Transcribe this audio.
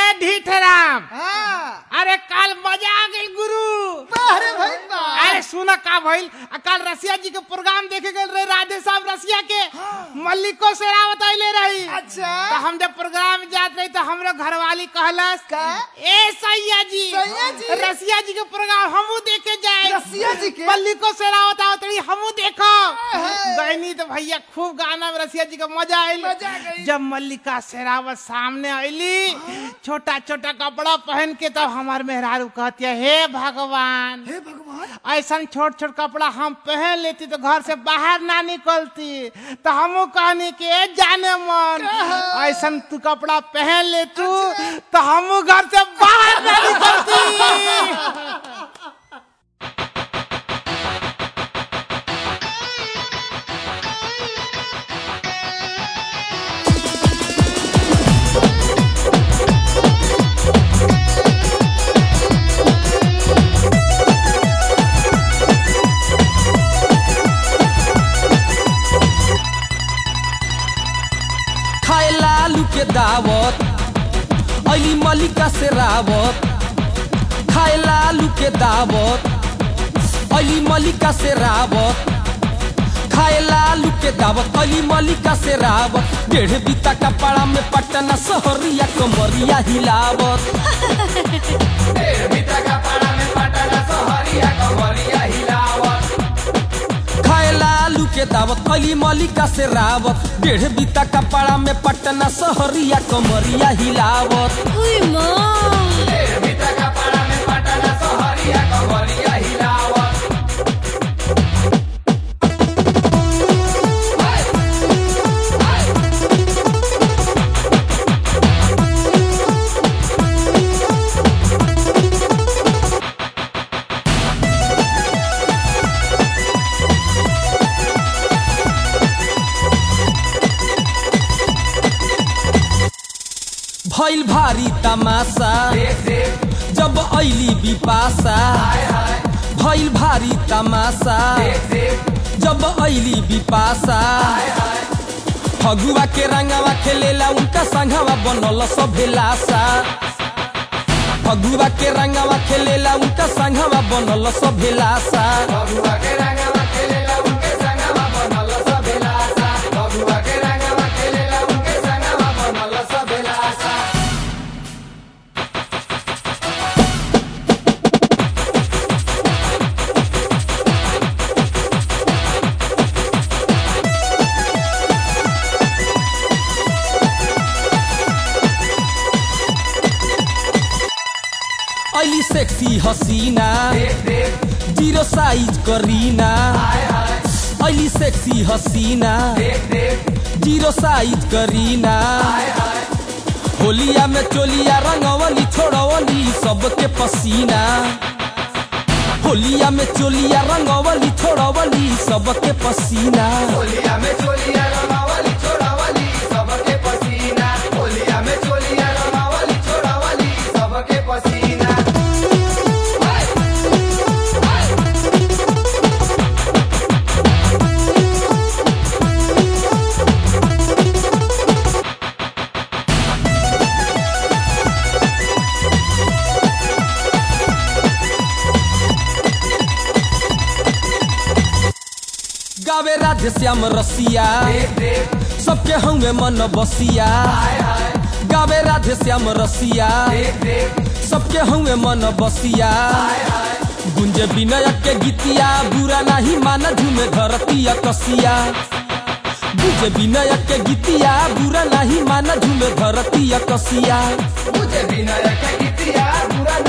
ढीठराम हाँ अरे काल मजा आ गई गुरु बाहरे भाई बा अरे सुना का भइल आ, कल रसिया जी के प्रोग्राम देखे गए रहे राधे साहब रसिया के मल्लिको से रावत आइले रही अच्छा तो हम जब प्रोग्राम जात रही तो हमरो घरवाली कहलस का? ए सैया जी सैया जी? रसिया जी के प्रोग्राम हमू देखे जाए रसिया जी के? मल्लिको से रावत आवत रही हमू देखो है। गईनी तो भैया खूब गाना में रसिया जी का मजा आइल मजा आ गई। जब मल्लिका शेरावत सामने आईली छोटा छोटा कपड़ा पहन के तो हमार मेहरारू कहती है हे भगवान हे भगवान ऐसा छोट छोट कपड़ा हम पहन लेती तो घर से बाहर ना निकलती तो हमू कहनी कि "ए जाने मन ऐसा तू कपड़ा पहन ले तू तो हमू घर से बाहर ना निकलती खाए लालू के दावत अली मलिका से रावत खाए लालू के दावत अली मलिका से रावत खाए लालू के दावत अली मलिका से रावत डेढ़ बीता कपड़ा में पटना सहरिया कमरिया हिलावत खाए लालू के दावत अली मलिका से रावत डेढ़ बीता कपड़ा में पटना सहरिया कमरिया हिलावत उई माँ भइल भारी तमाशा जब ऐली बिपाशा भइल भारी तमाशा जब ऐली बिपाशा फगुआ के रंगवा खेलेला उनका संघवा बनल सभेलासा फगुआ के रंगवा खेलेला उनका संघवा बनल सभेलासा ऐली सेक्सी हसीना जीरो साइज करीना ऐली सेक्सी हसीना जीरो साइज करीना होलिया में चोलिया रंगवली छोड़वली सबके पसीना होलिया में चोलिया रंगवली छोड़वली सबके पसीना गावे राधे श्याम रसिया सबके हंगे मन बसिया गावे राधे श्याम रसिया सबके हंगे मन बसिया गुंजे विनय के गीतिया बुरा नहीं माना झूमे धरती कसिया गुंजे विनय के गीतिया बुरा नहीं माना झूमे धरती कसिया मुझे बिना के गीतिया बुरा